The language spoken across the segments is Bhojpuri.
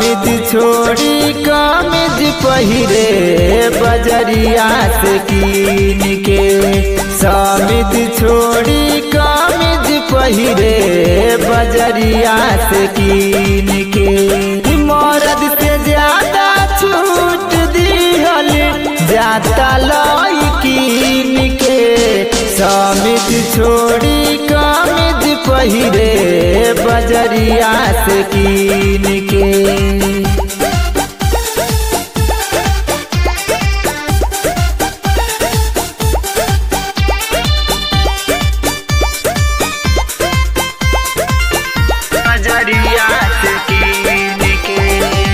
समित छोड़ी कमिज पहिरे बजरिया से कीन के समित छोड़ी कमिज पहिरे बजरिया से कीन के मरद से ज्यादा छूट दिहल जाता लई कीन के समित छोड़ी कमिज पहिरे बजरिया से कीन के बजरिया से कीन के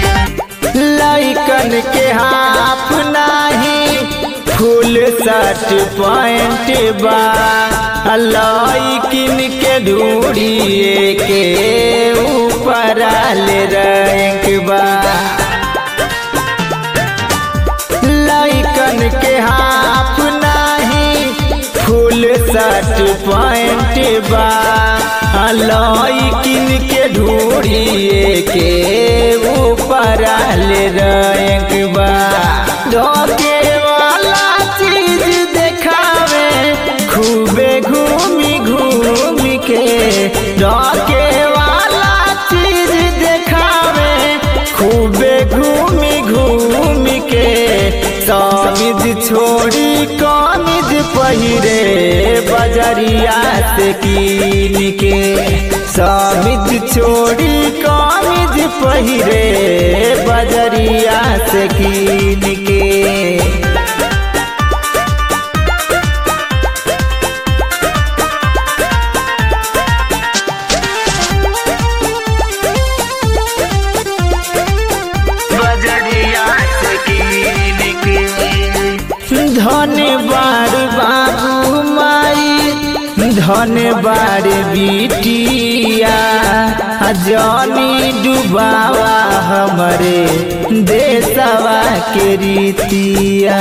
लइकन के हाफ नाही फुल शर्ट पैंट बा लइकिन के ढूढ़िए के ऊपर ले रैंक बा लइकन के हाफ नाही फुल शर्ट पैंट बा लइकिन के ढूढ़िए के ऊपर ले रैंक बा धोके वाला चीज देखावे खूबे घूमी घूमी के धोके वाला चीज देखावे खूबे घूमी घूमी के समिज छोड़ी कमिज पहिरे बजरिया से कीन के समिज छोड़ी कमिज पहिरे बजरिया से कीन के बजरिया से कीन के धन बार बाबू माई धन बार बिटिया जनी डुबावा हमरे देशवा के रीतिया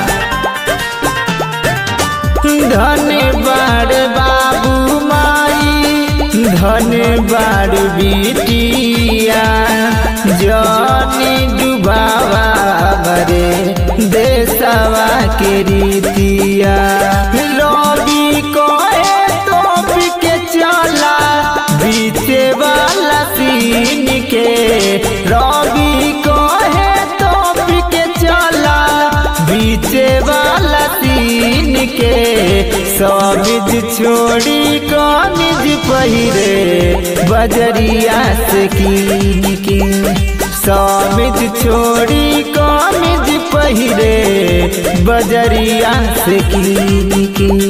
धन बार बाबू माई धन बार बिटिया जनी डुबावा हमरे देशवा के रीतिया रवि कहे तो के चला बीचे वाला सीन के रवि कहे तो के चला बीचे वाला सीन के समिज छोड़ी कमिज पहिरे बजरिया से कीन के समिज छोड़ी कमिज पहिरे बजरिया से कीन के